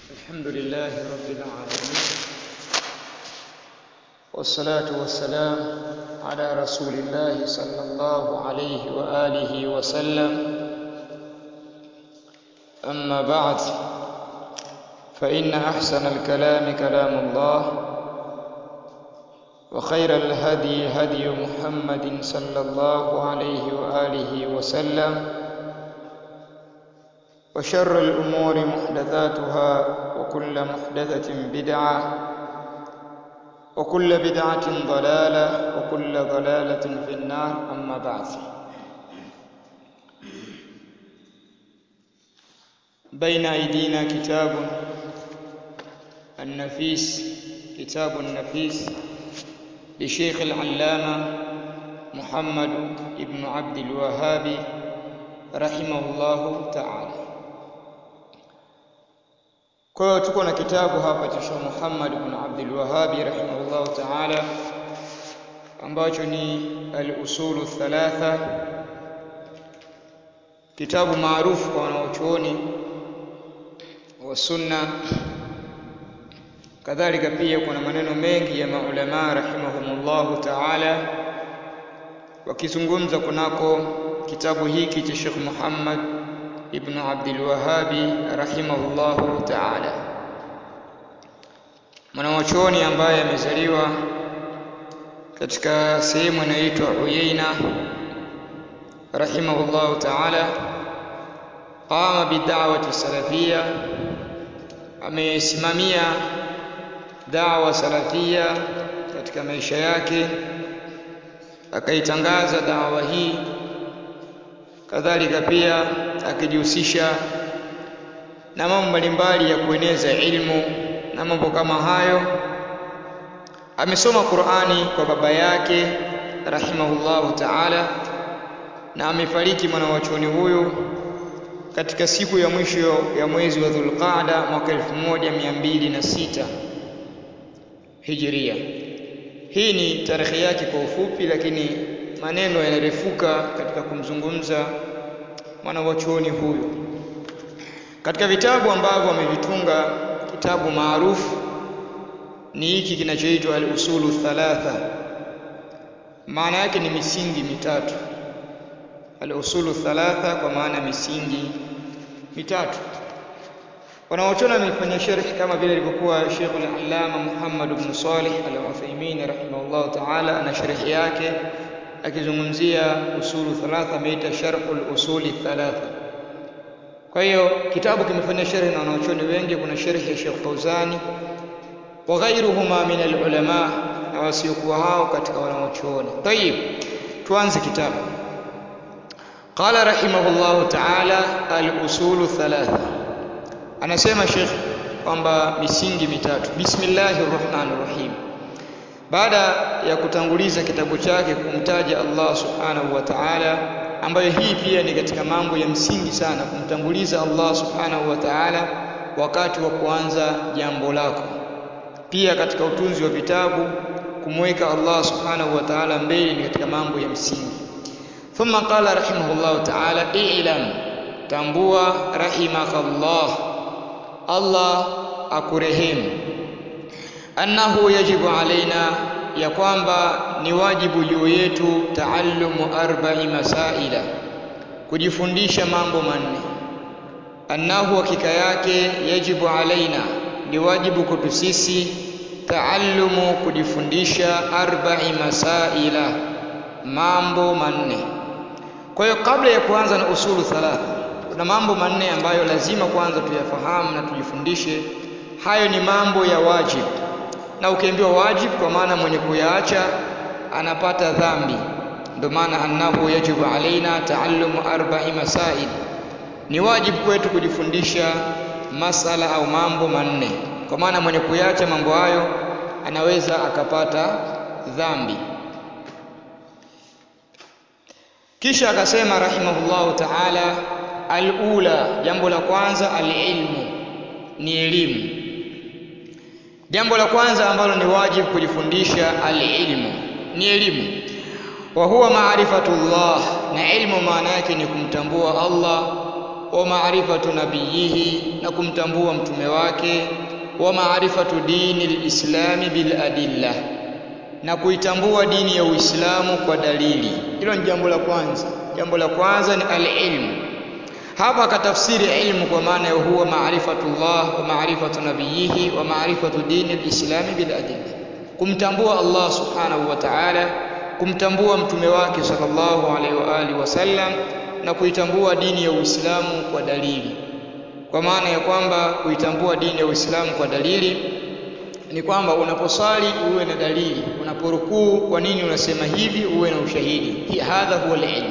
الحمد لله رب العالمين والصلاة والسلام على رسول الله صلى الله عليه وآله وسلم أما بعد فإن أحسن الكلام كلام الله وخير الهدي هدي محمد صلى الله عليه وآله وسلم وشر الأمور محدثاتها وكل محدثة بدعة وكل بدعة ضلالة وكل ضلالة في النار أما بعد بين أيدينا كتاب النفيس كتاب النفيس لشيخ العلامة محمد ابن عبد الوهاب رحمه الله تعالى Kwa hiyo tuko na kitabu hapa cha Sheikh Muhammad ibn Abdul Wahhab rahimahullahu ta'ala ambacho ni al-usulu thalatha, kitabu maarufu kwa wanaochuoni wa sunna. Kadhalika pia kuna maneno mengi ya maulama rahimahumullahu ta'ala wakizungumza kunako kitabu hiki cha Sheikh Muhammad ibn Abdul Wahhabi rahimahullahu ta'ala, mwanachuoni ambaye amezaliwa katika sehemu inayoitwa Uyaina rahimahullahu ta'ala. Qama bid'awati salafia, amesimamia da'wa salafia katika maisha yake, akaitangaza da'wa hii kadhalika pia akijihusisha na mambo mbalimbali ya kueneza ilmu na mambo kama hayo. Amesoma Qur'ani kwa baba yake rahimahullahu ta'ala, na amefariki mwanachuoni huyu katika siku ya mwisho ya mwezi wa Dhulqaada mwaka 1206 Hijria. Hii ni tarehe yake kwa ufupi, lakini maneno yanarefuka katika kumzungumza mwanachuoni huyu. Katika vitabu ambavyo amevitunga, kitabu maarufu ni hiki kinachoitwa al-usulu thalatha. Maana yake ni misingi mitatu. Al-usulu thalatha kwa maana misingi mitatu. Wanaochona wamefanya sharhi kama vile ilivyokuwa Sheikh al-Allama Muhammad ibn Salih al-Uthaymeen rahimahullah ta'ala ana sharhi yake akizungumzia usulu thalatha ameita sharhul usuli thalatha. Kwa hiyo kitabu kimefanya sharhi na wanachuoni wengi. Kuna sharhi ya Sheikh Fauzani wa ghairuhuma min alulama, na wasiokuwa hao katika wanachuoni. Tayib, tuanze kitabu. Qala rahimahullahu ta'ala al-usulu thalatha, anasema Sheikh kwamba misingi mitatu. Bismillahir rahmanir rahim baada ya kutanguliza kitabu chake kumtaja Allah subhanahu wa ta'ala, ambayo hii pia ni katika mambo ya msingi sana, kumtanguliza Allah subhanahu wa ta'ala wakati wa kuanza jambo lako. Pia katika utunzi wa vitabu kumweka Allah subhanahu wa ta'ala mbele ni katika mambo ya msingi. Thumma qala rahimahullahu ta'ala, i'lam, tambua, rahimakallah, Allah akurehemu annahu yajibu alaina, ya kwamba ni wajibu juu yetu, taallumu arba'i masaila, kujifundisha mambo manne. Annahu, hakika yake, yajibu alaina, ni wajibu kwetu sisi, taallumu, kujifundisha arba'i masaila, mambo manne. Kwa hiyo kabla ya kuanza na usulu thalatha, kuna mambo manne ambayo lazima kwanza tuyafahamu na tujifundishe. Hayo ni mambo ya wajibu na ukiambiwa wajib kwa maana mwenye kuyaacha anapata dhambi. Ndio maana annahu yajibu alaina taallumu arba'i masail, ni wajibu kwetu kujifundisha masala au mambo manne, kwa maana mwenye kuyaacha mambo hayo anaweza akapata dhambi. Kisha akasema rahimahullahu ta'ala, alula, jambo la kwanza, alilmu, ni elimu Jambo la kwanza ambalo ni wajibu kujifundisha alilmu ni elimu. Wa huwa maarifatullah, na ilmu maana yake ni kumtambua Allah wa maarifatu nabiyihi na kumtambua mtume wake wa maarifatu dini lislami bil adilla na kuitambua dini ya Uislamu kwa dalili. Hilo ni jambo la kwanza. Jambo la kwanza ni al-ilmu. Hapa akatafsiri ilmu kwa maana ya huwa maarifatullah wa maarifatu nabiyihi wa maarifatu dini lislami bil adilla, kumtambua Allah subhanahu wa ta'ala, kumtambua mtume wake sallallahu alaihi wa alihi wasallam na kuitambua dini ya Uislamu kwa dalili. Kwa maana ya kwamba kuitambua dini ya Uislamu kwa dalili ni kwamba unaposwali uwe na dalili, unaporukuu kwa nini unasema hivi, uwe na ushahidi. Hadha huwa alilm,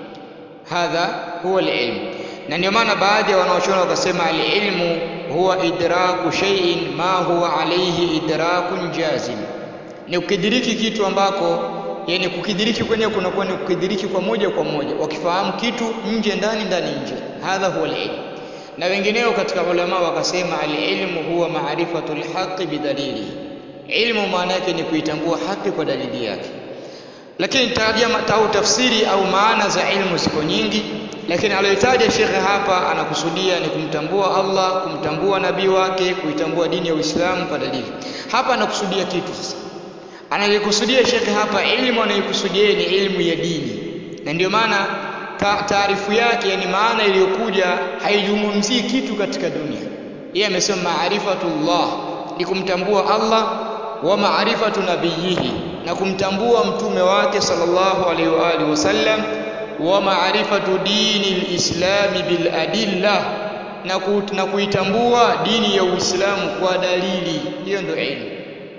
hadha huwa alilm. Na ndio maana baadhi ya wanaochuoni wakasema alilmu huwa idraku shay'in ma huwa alayhi idrakun jazim, ni kukidiriki kitu ambako yani kukidiriki kwenyewe kunakuwa ni kukidiriki kwa moja kwa moja, wakifahamu kitu nje ndani ndani nje. Hadha huwa alilm na wengineo katika ulama wakasema alilmu huwa maarifatu lhaqi bidalili, ilmu maana yake ni kuitambua haki kwa dalili yake. Lakini tarjama au tafsiri au maana za ilmu ziko nyingi, lakini aliyotaja shekhe hapa anakusudia ni kumtambua Allah, kumtambua nabii wake, kuitambua dini ya Uislamu kwa dalili. Hapa anakusudia kitu sasa, anayokusudia shekhe hapa, ilmu anayokusudia ni ilmu ya dini, na ndio maana taarifu yake yani maana iliyokuja haizungumzii kitu katika dunia. Yeye amesema maarifatullah ni kumtambua Allah, wa maarifatu nabiyihi na kumtambua mtume wake sallallahu alaihi wa alihi wasallam, wa maarifatu dini lislami bil adilla na, ku, na kuitambua dini ya Uislamu kwa dalili. Hiyo ndio ilmu.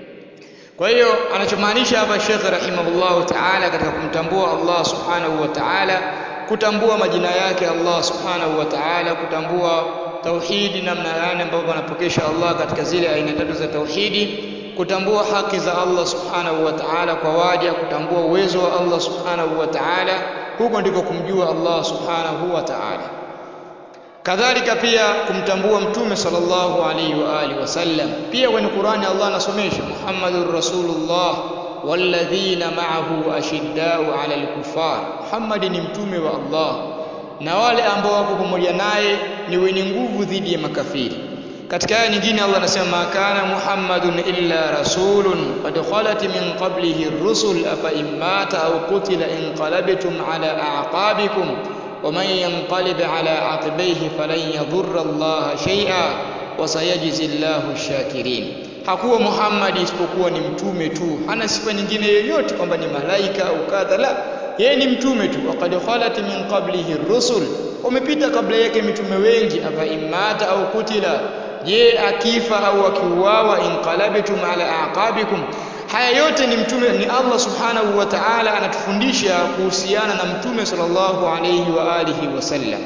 Kwa hiyo anachomaanisha hapa Sheikh rahimahullahu ta'ala katika kumtambua Allah subhanahu wa ta'ala kutambua majina yake Allah subhanahu wa ta'ala, kutambua tauhidi, namna gani ambavyo anapokesha Allah katika zile aina tatu za tauhidi, kutambua haki za Allah subhanahu wa ta'ala kwa waja, kutambua uwezo wa Allah subhanahu wa ta'ala, huko ndiko kumjua Allah subhanahu wa ta'ala. Kadhalika pia kumtambua Mtume sallallahu alaihi wa alihi wasallam. Pia kwenye Qur'ani Allah anasomesha Muhammadur Rasulullah walladhina ma'ahu ashiddau 'ala al-kuffar, Muhammad ni mtume wa Allah na wale ambao wako pamoja naye ni wenye nguvu dhidi ya makafiri. Katika aya nyingine Allah anasema ma kana Muhammadun illa rasulun qad khalat min qablihi ar-rusul afa immata aw qutila inqalabtum 'ala a'qabikum wa man yanqalib 'ala 'aqibayhi falan yadhurra Allah shay'a wa sayajzi Allahu ash-shakirin hakuwa Muhammad isipokuwa ni mtume tu, hana sifa nyingine yoyote kwamba ni malaika au kadha. La, yeye ni mtume tu. waqad khalat min qablihi rusul, wamepita kabla yake mitume wengi. afa imata au kutila, je akifa au akiuawa, inqalabtum ala aqabikum. Haya yote ni mtume, ni Allah subhanahu wa ta'ala anatufundisha kuhusiana na mtume sallallahu alayhi wa alihi wasallam.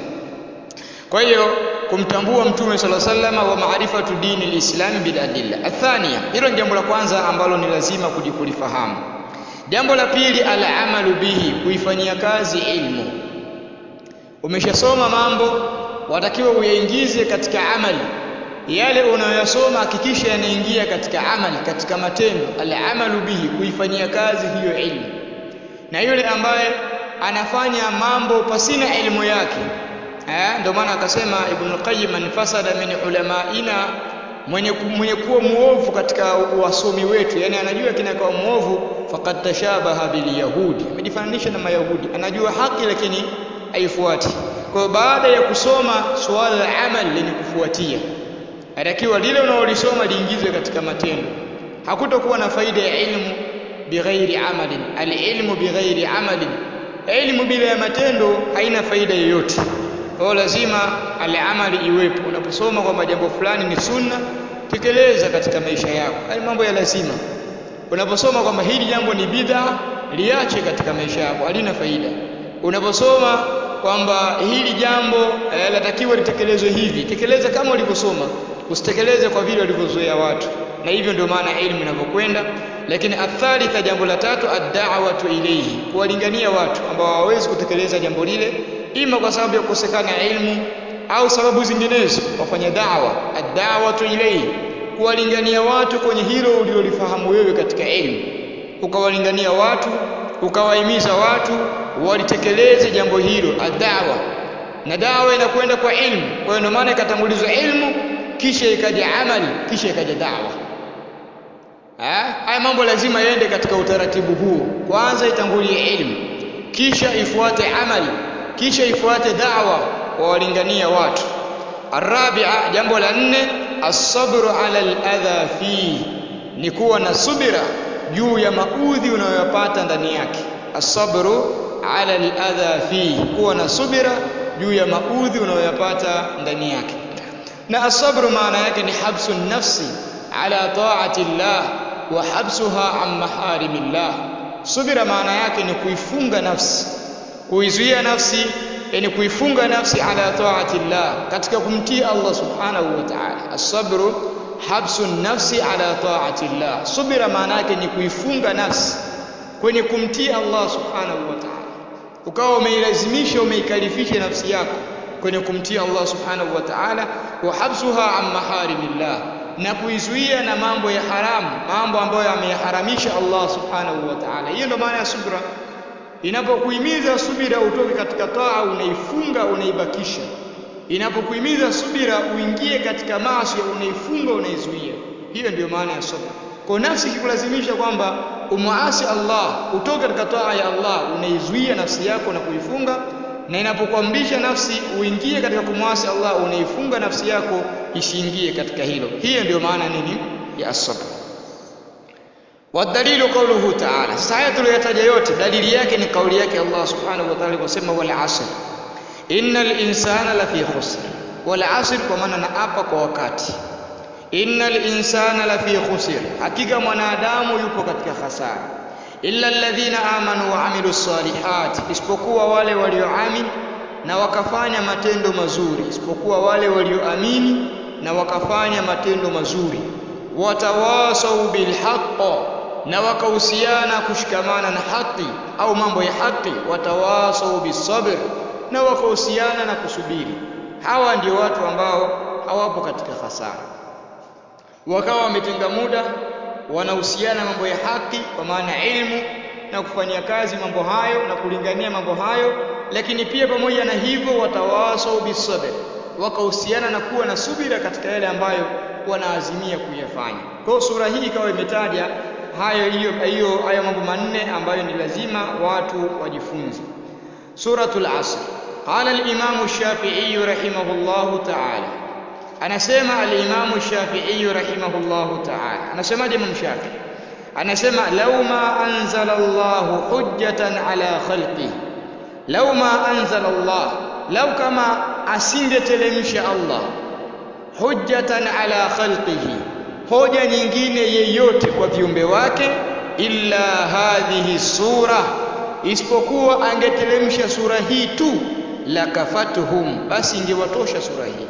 Kwa hiyo kumtambua mtume sala sallama wa maarifatu dini lislami bil adilla. Athania, hilo ni jambo la kwanza ambalo ni lazima kulifahamu. Jambo la pili, alamalu bihi, kuifanyia kazi ilmu. Umeshasoma mambo, watakiwa uyaingize katika amali. Yale unayoyasoma hakikisha yanaingia katika amali, katika matendo. Alamalu bihi, kuifanyia kazi hiyo ilmu. Na yule ambaye anafanya mambo pasina elimu yake Eh, ndio maana akasema Ibn Qayyim man fasada min ulamaina, mwenye, mwenye kuwa muovu katika wasomi wetu, yani anajua kinakawa muovu, faqad tashabaha bil yahudi, amejifananisha na Mayahudi, anajua haki lakini haifuati. Kwa hiyo baada ya kusoma suala la amal lenye kufuatia, atakiwa lile unaolisoma liingizwe katika matendo. Hakutakuwa na faida ya ilmu bighairi amalin, alilmu bighairi amalin, ilmu bila ya matendo haina faida yoyote. Kwa hiyo lazima alamali iwepo. Unaposoma kwamba jambo fulani ni sunna, tekeleza katika maisha yako, haya mambo ya lazima. Unaposoma kwamba hili jambo ni bid'a, liache katika maisha yako, halina faida. Unaposoma kwamba hili jambo eh, latakiwa litekelezwe hivi, tekeleza kama ulivyosoma, usitekeleze kwa vile walivyozoea watu, na hivyo ndio maana elimu inavyokwenda. Lakini athalitha, jambo la tatu, ad-da'watu ilayhi, kuwalingania watu ambao hawawezi kutekeleza jambo lile ima kwa sababu ya kukosekana ilmu au sababu zinginezo, wafanya da'wa. Ad-da'watu ilayhi, kuwalingania watu kwenye hilo ulilolifahamu wewe katika elimu, ukawalingania watu, ukawahimiza watu walitekeleze jambo hilo. Ad-da'wa na dawa inakwenda kwa ilmu kwa hiyo ndio maana ikatangulizwa ilmu kisha ikaja amali kisha ikaja dawa haya mambo lazima yaende katika utaratibu huo kwanza itangulie ilmu kisha ifuate amali kisha ifuate dawa wawalingania watu arabia jambo la nne asabru ala aladha fihi ni kuwa na subira juu ya maudhi unayoyapata ndani yake asabru ala aladha fihi kuwa na subira juu ya maudhi unayoyapata ndani yake na asabru maana yake ni habsu nafsi ala taati llah wa habsuha an maharimillah subira maana yake ni kuifunga nafsi kuizuia nafsi yani kuifunga nafsi ala taati llah katika kumtii Allah subhanahu wa ta'ala asabru habsu nafsi ala taati llah subira maana yake ni kuifunga nafsi kwenye kumtii Allah subhanahu wa ta'ala ukawa umeilazimisha umeikalifisha nafsi yako kwenye kumtii Allah subhanahu wa ta'ala wa habsuha an maharimillah na kuizuia na mambo ya haramu mambo ambayo ameyaharamisha Allah subhanahu wa ta'ala hiyo ndio maana ya subra inapokuhimiza subira utoke katika taa unaifunga unaibakisha inapokuhimiza subira uingie katika maasi unaifunga unaizuia hiyo ndiyo maana ya subra kwa nafsi ikikulazimisha kwamba umuasi Allah utoke katika taa ya Allah unaizuia nafsi yako na kuifunga na inapokuamrisha nafsi uingie katika kumwasi Allah unaifunga nafsi yako isiingie katika hilo hiyo ndiyo maana nini ya as-sabr wadalilu qawluhu ta'ala sasa haya tuliyotaja yote dalili yake ni kauli yake Allah subhanahu wa ta'ala kusema wal asr innal insana lafi khusr wal asr kwa maana na apa kwa wakati innal insana lafi khusr hakika mwanadamu yupo katika hasara illa alladhina amanu wa amilus salihat isipokuwa wale walioamini na wakafanya matendo mazuri isipokuwa wale walioamini na wakafanya matendo mazuri watawasau bilhaqq na wakahusiana kushikamana na haki au mambo ya haki watawasau bisabr na wakahusiana na kusubiri hawa ndio watu ambao hawapo katika hasara wakawa wametenga muda wanahusiana mambo ya haki kwa maana ilmu na kufanyia kazi mambo hayo na kulingania mambo hayo lakini pia pamoja na hivyo watawasau bisabr wakahusiana na kuwa na subira katika yale ambayo wanaazimia kuyafanya kwa sura hii ikawa imetaja hayo hiyo hiyo hayo mambo manne ambayo ni lazima watu wajifunze suratul asr qala al-imam shafi'i rahimahullahu ta'ala anasema al-imam shafi'i rahimahullahu ta'ala anasemaje imam shafi'i anasema law ma anzala Allah hujjatan ala khalqi law ma anzala Allah law kama asingetelemsha Allah hujjatan ala khalqihi hoja nyingine yeyote kwa viumbe wake illa hadhihi sura isipokuwa angetelemsha sura hii tu lakafatuhum basi ingewatosha sura hii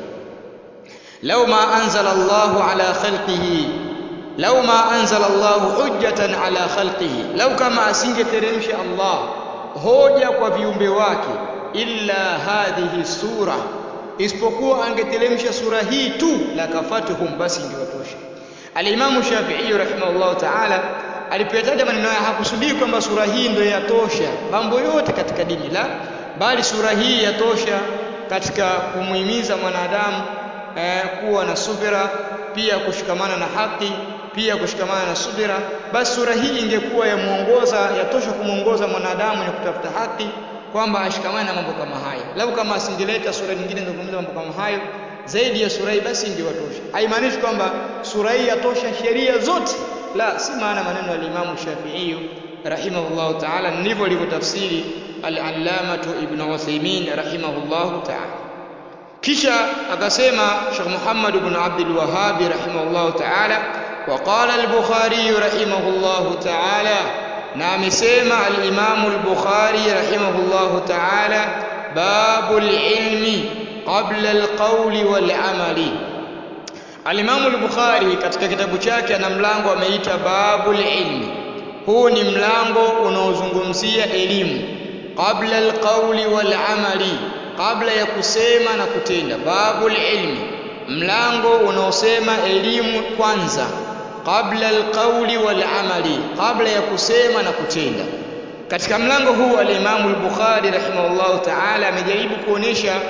law ma anzala Allahu ala khalqihi law ma anzala Allahu hujjatan ala khalqihi law kama asingeteremsha Allah hoja kwa viumbe wake illa hadhihi sura isipokuwa angetelemsha sura hii tu la kafatuhum basi ingewatosha alimamu Shafi'i rahimahullah ta'ala alipoyataja maneno haya hakusudii kwamba sura hii ndio yatosha mambo yote katika dini la bali sura hii yatosha katika kumuhimiza mwanadamu eh, kuwa na subira pia kushikamana na haki pia kushikamana na subira basi sura hii ingekuwa yamuongoza yatosha kumuongoza mwanadamu ni kutafuta haki kwamba ashikamane na mambo kama haya lau kama asingeleta sura nyingine inazungumza mambo kama hayo zaidi ya sura hii basi ingewatosha haimaanishi kwamba sura hii yatosha sheria zote la si maana maneno ya Imam Shafi'i rahimahullah ta'ala ndivyo alivyotafsiri al-allamatu ibn Uthaymeen rahimahullah ta'ala kisha akasema Sheikh Muhammad ibn Abdul Wahhab rahimahullah ta'ala وقال البخاري رحمه الله تعالى na amesema al-Imam al-Bukhari rahimahullahu ta'ala babul ilmi qabla al-qawli wal amali al-Imam al-Bukhari katika kitabu chake ana mlango ameita babul ilmi huu ni mlango unaozungumzia elimu qabla al-qawli wal amali kabla ya kusema na kutenda babul ilmi mlango unaosema elimu kwanza qabla alqawli wal amali kabla ya kusema na kutenda katika mlango huu al-Imam al-Bukhari rahimahullahu ta'ala amejaribu kuonesha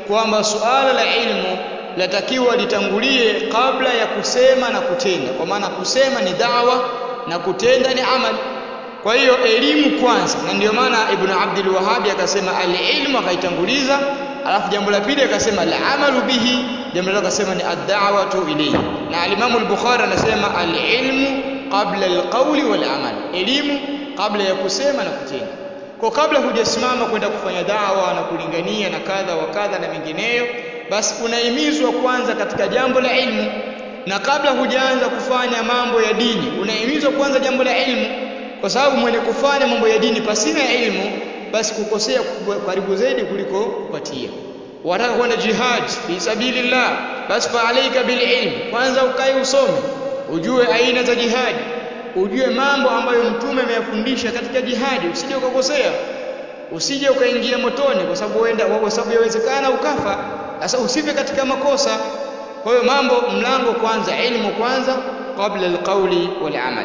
kwamba suala la ilmu latakiwa litangulie kabla ya kusema na kutenda kwa maana kusema ni dawa na kutenda ni amali kwa hiyo elimu kwanza na ndio maana ibn abdul wahabi akasema alilmu akaitanguliza alafu jambo la pili akasema alamalu bihi jambo la akasema ni ad-da'watu ilayhi na alimamu al-bukhari anasema alilmu qabla alqawli wal amal elimu kabla ya kusema na kutenda kwa kabla hujasimama kwenda kufanya dawa na kulingania na kadha wa kadha na mengineyo basi unahimizwa kwanza katika jambo la ilmu na kabla hujaanza kufanya mambo ya dini unahimizwa kwanza jambo la ilmu kwa sababu mwenye kufanya mambo ya dini pasina ilmu basi kukosea karibu zaidi kuliko kupatia wataka kwenda jihad fi sabilillah basi fa alayka bil ilm kwanza ukae usome ujue aina za jihadi ujue mambo ambayo mtume ameyafundisha katika jihadi usije ukakosea usije ukaingia motoni kwa sababu uenda kwa sababu yawezekana ukafa sasa usife katika makosa kwa hiyo mambo mlango kwanza ilmu kwanza kabla alqawli wal amal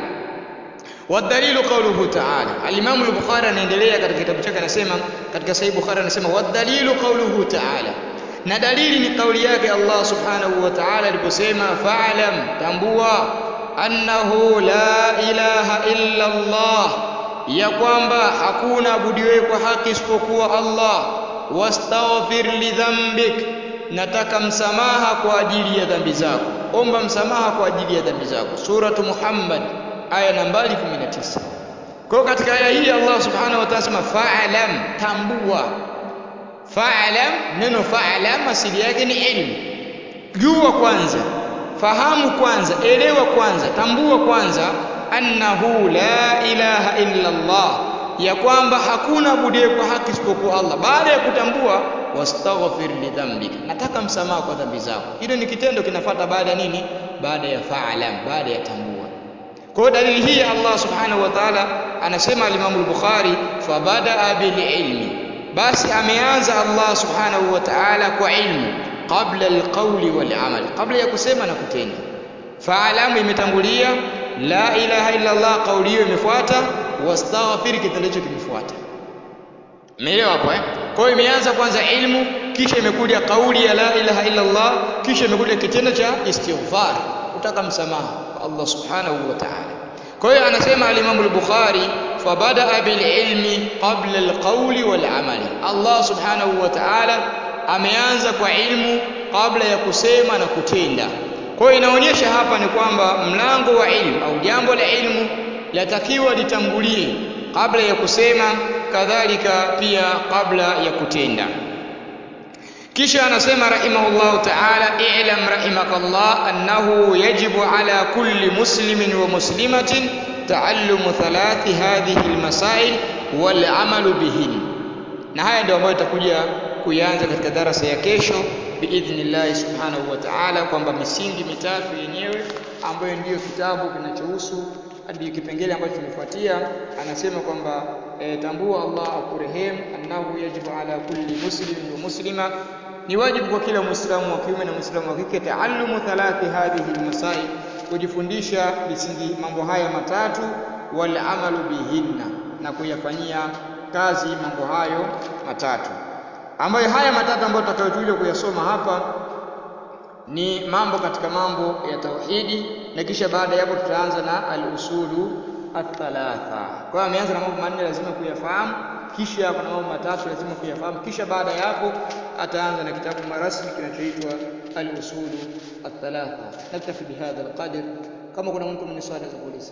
والدليل قوله تعالى الامام البخاري anaendelea katika kitabu chake anasema katika sahih bukhari anasema والدليل قوله تعالى na dalili ni kauli yake Allah subhanahu wa ta'ala aliposema fa'lam tambua annahu la ilaha illa Allah ya kwamba hakuna abudiwe kwa haki isipokuwa Allah wastaghfir li dhanbik nataka msamaha kwa ajili ya dhambi zako omba msamaha kwa ajili ya dhambi zako suratu Muhammad aya nambari 19 kwa katika aya hii Allah subhanahu wa ta'ala sema fa'lam tambua fa'lam neno fa'lam asili yake ni ilmu jua kwanza fahamu kwanza elewa kwanza tambua kwanza annahu la ilaha illa Allah ya kwamba hakuna budiye kwa haki isipokuwa Allah baada ya kutambua wastaghfir li dhanbik nataka msamaha kwa dhambi zako hilo ni kitendo kinafuata baada ya nini baada ya fa'lam baada ya tambua kwa dalili hii Allah subhanahu wa ta'ala anasema al-Imam al-Bukhari fabadaa bil ilmi basi ameanza Allah subhanahu wa ta'ala kwa ilmu qabla al-qawli wal amal kabla ya kusema na kutenda fa'alamu imetangulia la ilaha illa Allah kauli hiyo imefuata wastaghfir kitendo hicho kimefuata umeelewa hapo eh kwa hiyo imeanza kwanza ilmu kisha imekuja kauli ya la ilaha illa Allah kisha imekuja kitendo cha istighfar kutaka msamaha kwa Allah subhanahu wa ta'ala kwa hiyo anasema al-Imam al-Bukhari fabadaa bil ilmi qabla al-qawli wal amali Allah subhanahu wa ta'ala ameanza kwa ilmu kabla ya kusema na kutenda kwa hiyo inaonyesha hapa ni kwamba mlango wa ilmu au jambo la ilmu latakiwa litangulie kabla ya kusema kadhalika pia kabla ya kutenda kisha anasema rahimahullahu ta'ala i'lam rahimakallah annahu yajibu ala kulli muslimin wa muslimatin ta'allumu thalathi hadhihi almasail wal amalu bihin na haya ndio ambayo tutakuja kuianza katika darasa ya kesho biidhnillah subhanahu wa ta'ala kwamba misingi mitatu yenyewe ambayo ndiyo kitabu kinachohusu hadi kipengele ambacho kimefuatia anasema kwamba e, tambua Allah akurehemu annahu yajibu ala kulli muslimin wa muslima ni wajibu kwa kila muislamu wa kiume na muislamu wa kike taallumu thalathi hadhihi almasail kujifundisha misingi mambo haya matatu wal amalu bihinna na kuyafanyia kazi mambo hayo matatu ambayo haya matatu ambayo tutakayokuja kuyasoma hapa ni mambo katika mambo ya tauhidi na kisha baada ya hapo tutaanza na al-usulu at-thalatha. Kwa hiyo ameanza na mambo manne lazima kuyafahamu, kisha kuna mambo matatu lazima kuyafahamu, kisha baada ya hapo ataanza na kitabu marasmi kinachoitwa al-usulu at-thalatha. Naktafi bihadha al-qadr. Kama kuna mtu mwenye swali za kuuliza.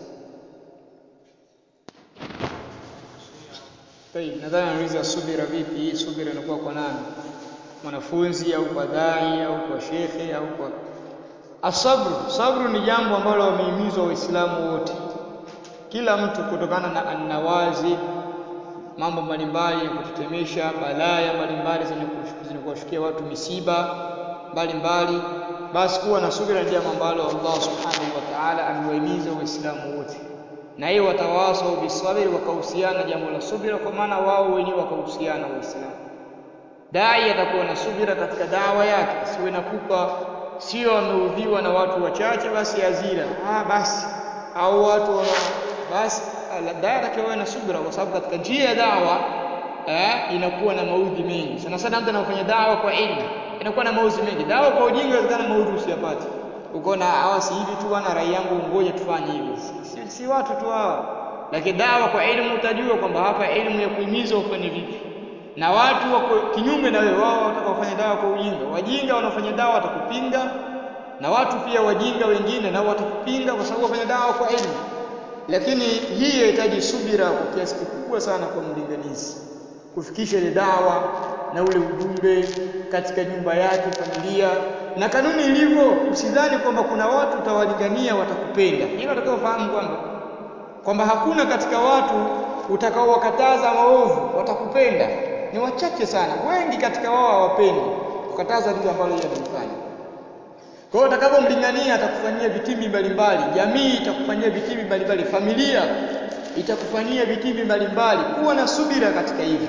Tayib, nadhani anauliza subira vipi? Hii subira inakuwa kwa nani? mwanafunzi au kwa dai au kwa shekhe au kwa asabru. Sabru ni jambo ambalo wamehimizwa Waislamu wote, kila mtu kutokana na annawazi, mambo mbalimbali ya kutetemesha, balaya mbalimbali zenye kuwashukia watu, misiba mbalimbali, basi kuwa na subira ni jambo ambalo Allah subhanahu wa ta'ala amewahimiza Waislamu wote, na hiyo watawasau bisabiri, wakahusiana jambo la subira, kwa maana wao wenyewe wakahusiana Waislamu dai atakuwa na subira katika dawa yake, siwe na pupa, sio ameudhiwa na watu wachache basi azira ah, basi au watu wana basi dai atakiwa na subira, kwa sababu katika njia ya dawa eh, inakuwa na maudhi mengi sana sana mtu anafanya dawa kwa ilmu inakuwa na maudhi mengi dawa kwa ujinga inawezekana maudhi usiyapate ukaona hawa si hivi tu bwana rai yangu ngoja tufanye hivi si, si watu tu hawa lakini dawa kwa elimu utajua kwamba hapa elimu ya kuhimiza ufanye vipi na watu wako kinyume na wewe wao watakaofanya dawa kwa ujinga wajinga wanaofanya dawa watakupinga na watu pia wajinga wengine nao watakupinga kwa sababu wafanya dawa kwa elimu lakini hii inahitaji subira kwa kiasi kikubwa sana kwa mlinganizi kufikisha ile dawa na ule ujumbe katika nyumba yake familia na kanuni ilivyo usidhani kwamba kuna watu utawalingania watakupenda hilo utakaofahamu kwamba kwamba hakuna katika watu utakaowakataza maovu watakupenda ni wachache sana wengi katika wao hawapendi kukataza lile ambalo yeye analifanya kwa hiyo utakapomlingania atakufanyia vitimbi mbalimbali jamii itakufanyia vitimbi mbalimbali familia itakufanyia vitimbi mbalimbali kuwa na subira katika hivyo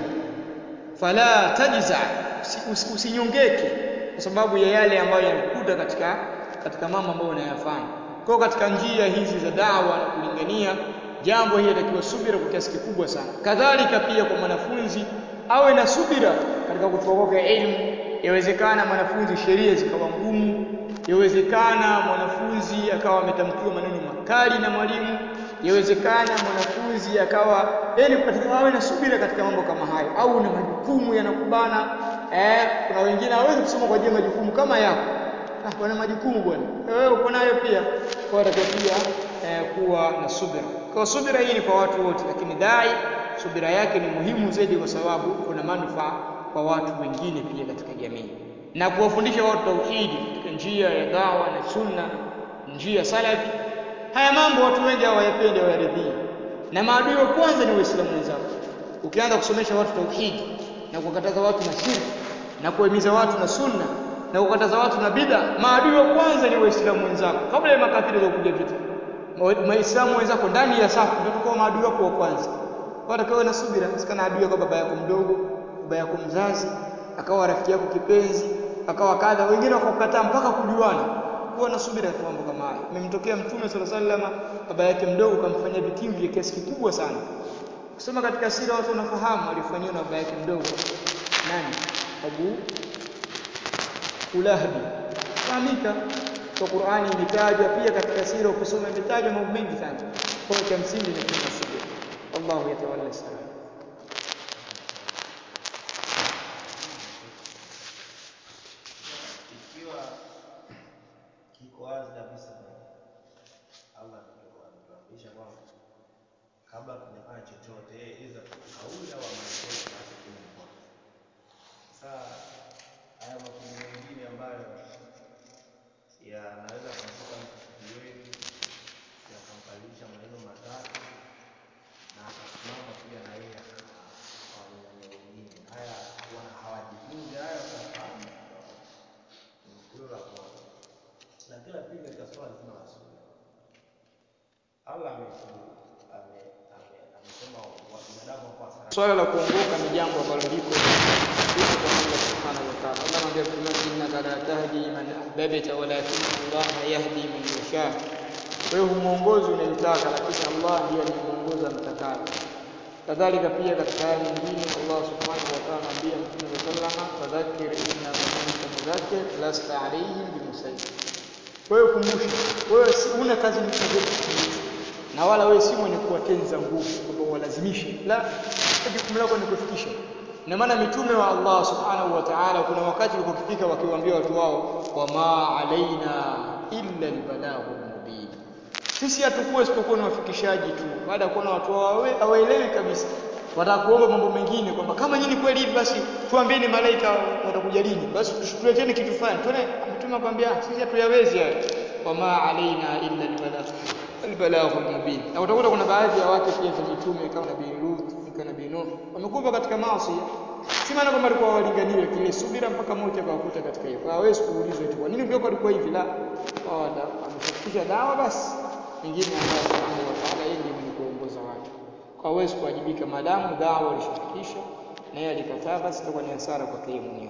fala tajza usinyongeke kwa sababu ya yale ambayo yanakukuta katika katika mambo ambayo unayafanya kwa katika njia hizi za dawa na kulingania jambo hili linatakiwa subira kwa kiasi kikubwa sana kadhalika pia kwa mwanafunzi awe na subira katika kutoka elimu yawezekana mwanafunzi sheria zikawa ngumu yawezekana mwanafunzi akawa ametamkiwa maneno makali na mwalimu yawezekana mwanafunzi akawa yani awe na subira katika mambo kama hayo au na majukumu yanakubana eh kuna wengine hawezi kusoma kwa ajili ya majukumu kama yako ah bwana majukumu bwana wewe uko nayo pia kwa hiyo pia eh, kuwa na subira kwa subira hii ni kwa watu wote lakini dai subira yake ni muhimu zaidi kwa sababu kuna manufaa kwa watu wengine pia katika jamii na kuwafundisha watu tauhidi katika njia ya dawa na sunna njia salafi haya mambo watu wengi hawayapendi hawayaridhii na maadui wa kwanza ni waislamu wenzako ukianza kusomesha watu tauhidi na kukataza watu na shirki na kuhimiza watu na sunna na kukataza watu na bid'a maadui wa kwanza ni waislamu wenzako kabla ya makafiri kuja vita waislamu wenzako ndani ya safu ndio tukao maadui wako wa kwanza watakawe na subira sikana adui kwa baba yako mdogo baba yako mzazi akawa rafiki yako kipenzi akawa kadha wengine wakakukataa mpaka kujuana kuwa na subira kwa mambo kama haya imemtokea mtume sallallahu alaihi wasallam baba yake mdogo kamfanyia vitimbi vya kiasi kikubwa sana kusoma katika sira watu wanafahamu alifanyiwa na baba yake mdogo nani Abu Ulahabi fahamika kwa Qur'ani imetajwa pia katika sira ukisoma imetajwa mambo mengi sana kwa cha msingi ni kuwa subira Allahu yatawalla salam ikiwa kiko wazi kabisa Allah anatuambisha kwamba kabla tujafanya chochote yeye iza kauli au maelekezo basi kwenye kwanza. Sasa haya makundi mengine ambayo yanaweza kumshika mtu kijiweni yakampalisha maneno matatu na akasimama pia na yeye akawanyang'anya wengine, haya wana hawajifunzi haya wakafahamu hilo la kwanza. Na kila pili katika swala zima la sunna, Allah ametu- ame- ame- amesema wa binadamu wako hasara swala la kuongoka ni jambo ambalo liko liko kwa Allah subhanahu wa ta'ala Allah anamwambia Mtume innaka la tahdi man ahbabta walakin Allah yahdi man yasha wewe humuongozi unayemtaka lakini Allah ndiye anayemuongoza mtakaye kadhalika pia katika aya nyingine Allah subhanahu wa ta'ala anambia Mtume sallama fadhakkir inna anta mudhakkir lasta alayhim bimusaytir wewe kumbusha wewe si una kazi nyingine na wala wewe si mwenye kuwatenza nguvu kwamba walazimishe la jukumu lako ni kufikisha na maana mitume wa Allah subhanahu wa ta'ala kuna wakati walipofika wakiwaambia watu wao wama alaina illa albalaghu mubin sisi hatukuwa isipokuwa ni wafikishaji tu baada ya kuona watu wao hawaelewi kabisa wataka kuomba mambo mengine kwamba kama nyinyi kweli hivi basi tuambieni malaika watakuja lini basi tuleteni kitu fulani tuone mtume akwambia sisi hatuyawezi hayo wama alaina illa albalagh albalagh almubin na utakuta kuna baadhi ya wake pia za mitume kama nabii Lut kama nabii Nuh wamekufa katika maasi si maana kwamba alikuwa walinganiwe kile subira mpaka mmoja akawakuta katika hiyo hawezi kuulizwa eti kwa nini mgeko alikuwa hivi la wala amefikisha dawa basi mengine Allah subhanahu wa ta'ala yeye ndiye mwenye kuongoza watu kwa hawezi kuwajibika maadamu dawa alishafikisha na yeye alikataa basi itakuwa ni hasara kwake yeye mwenyewe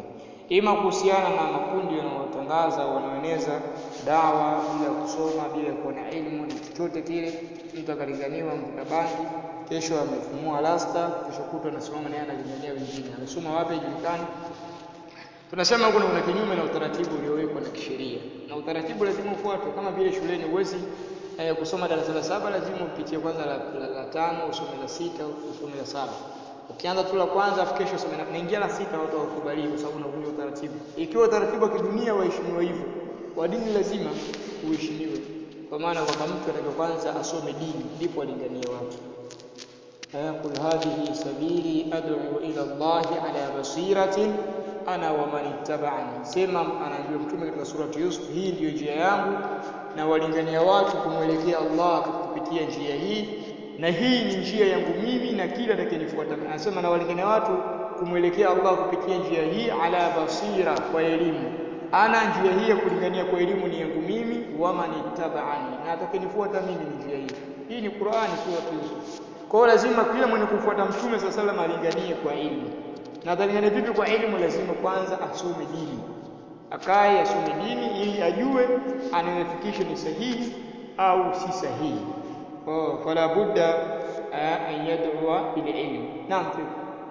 ima kuhusiana na makundi wanaotangaza wanaoeneza dawa bila kusoma bila kuwa na elimu na chochote kile, mtu akalinganiwa mvuta bangi, kesho amefumua rasta, kesho kutwa anasimama naye analingania wengine, amesoma wapi haijulikani. Tunasema huko kuna kinyume na utaratibu uliowekwa na kisheria, na utaratibu lazima ufuatwe, kama vile shuleni huwezi eh, kusoma darasa la saba lazima upitie kwanza la, la, la tano usome la sita usome la saba ukianza tu la kwanza afu kesho usome na- naingia la sita watu hawakubali kwa sababu unavunja utaratibu ikiwa utaratibu wa kidunia waheshimiwa hivyo wa dini lazima uheshimiwe kwa maana kwamba mtu anatakiwa kwanza asome dini ndipo alinganie watu Eh, qul hadhihi sabili ad'u ila Allahi ala basiratin ana wa man ittaba'ani, sema anaambiwa mtume katika surati Yusuf, hii ndiyo njia yangu na walingania watu kumwelekea Allah kupitia njia hii, na hii ni njia yangu mimi na kila atakayenifuata. Anasema na walingania watu kumwelekea Allah kupitia njia hii ala basira, kwa elimu. Ana njia hii ya kulingania kwa elimu ni yangu mimi, wa man ittaba'ani, na atakayenifuata mimi ni njia hii. Hii ni Qur'ani, surati Yusuf. Kwa hiyo lazima kila mwenye kufuata mtume swalla sallam alinganie kwa elimu. Na atalingania vipi kwa elimu? Lazima kwanza asome dini, akae asome dini ili ajue anayofikisha ni sahihi au si sahihi. Oh, fala budda eh, an yad'uwa bil ilm. Naam. Sheikh.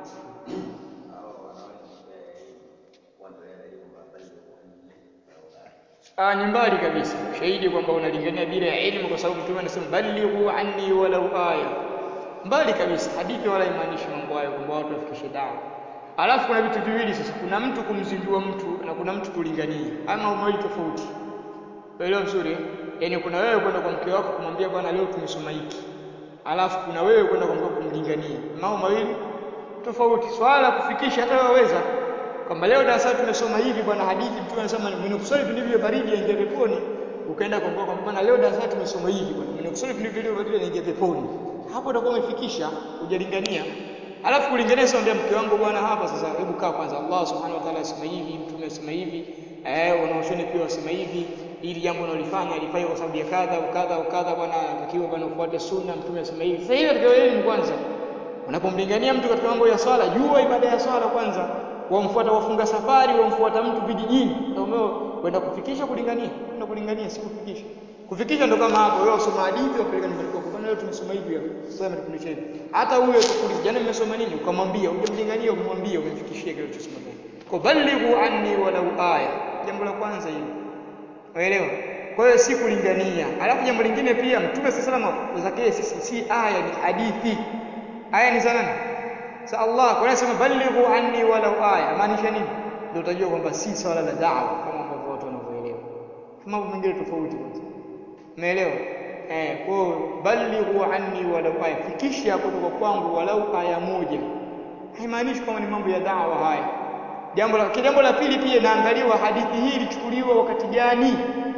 Ah, ni mbali kabisa shahidi kwamba unalingania bila ya elimu, kwa sababu mtume anasema balighu anni walau aya. Mbali kabisa, hadithi wala imaanishi mambo hayo kwamba watu wafikishe dawa. Alafu kuna vitu viwili sasa, kuna mtu kumzindua mtu na kuna mtu kulingania, ama mambo mawili tofauti. Unaelewa vizuri? eh? Yaani kuna wewe kwenda kwa mke wako kumwambia bwana, leo tumesoma hiki, alafu kuna wewe kwenda kwa mke wako kumlingania, mambo mawili tofauti. Swala la kufikisha hata wewe waweza kwamba leo darasani tumesoma hivi bwana, hadithi mtume anasema mwenye kusali vipindi vya baridi aingie peponi. Ukaenda kwa mke wako bwana, leo darasani tumesoma hivi bwana, mwenye kusali vipindi vya baridi aingie peponi. Hapo utakuwa umefikisha, hujalingania. Alafu kulingania sio ndio mke wangu bwana, hapa sasa, hebu kaa kwanza. Allah subhanahu wa ta'ala asema hivi, mtume asema hivi, eh, wanaoshoni pia wasema hivi, ili jambo unalifanya alifanya kwa sababu ya kadha au kadha au kadha, bwana, anatakiwa bwana ufuate sunna, mtume asema hivi. Sasa hiyo katika elimu kwanza Unapomlingania mtu katika mambo ya swala, jua ibada ya swala kwanza. Wamfuata wafunga safari, wamfuata mtu vijijini, ndio kwenda kufikisha kulingania, kwenda kulingania si kufikisha. Kufikisha ndo kama hapo, wewe usoma hadithi wapeleka nyumbani kwako, bwana, leo tumesoma hivi hapa, sasa mtufundisha hivi. Hata huyo atakuuliza jana mmesoma nini, ukamwambia, hujamlingania, ukamwambia, umemfikishia kile ulichosoma ndani. Kwa balighu anni walau aya, jambo la kwanza hilo. Unaelewa? Kwa hiyo si kulingania. Alafu jambo lingine pia Mtume sasa alaihi zake si, si aya ni hadithi. Aya ni za nani? Sa Allah. Kwa hiyo anasema balighu anni walau aya. Maanisha nini? Ndio utajua kwamba si swala la da'wa kama ambavyo watu wanavyoelewa. Mambo mengine tofauti kwanza. Umeelewa? Eh, kwa hiyo balighu anni walau aya. Fikisha kutoka kwangu walau aya moja. Haimaanishi kwamba ni mambo ya da'wa haya. Jambo la jambo la pili pia inaangaliwa hadithi hii ilichukuliwa wakati gani?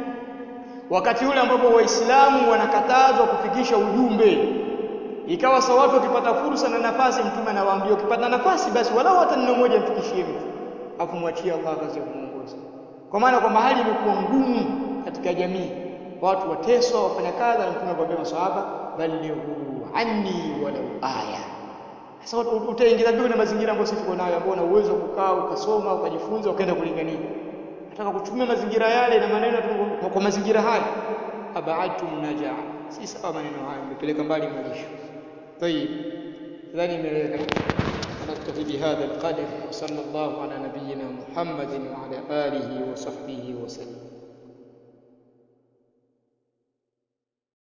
Wakati ule ambapo Waislamu wanakatazwa kufikisha ujumbe. Ikawa sawa watu wakipata fursa na nafasi, mtume anawaambia ukipata nafasi basi walau hata neno moja mfikishie mtu, afu mwachie Allah kazi ya kumuongoza. Kwa maana kwamba hali imekuwa ngumu katika jamii, watu wateswa, wafanya kadha, na mtume akwambia maswahaba, balighu anni walau aya. Sasa utaingiza vipi na mazingira ambayo sisi tuko nayo, ambao una uwezo wa kukaa ukasoma ukajifunza ukaenda kulingania? Nataka kutumia mazingira yale na maneno kwa, kwa mazingira haya, abaadtum najaa, si sawa maneno haya, mmepeleka mbali malisho. طيب إذن imeeleweka نكتفي بهذا القدر وصلى الله على نبينا محمد وعلى آله وصحبه وسلم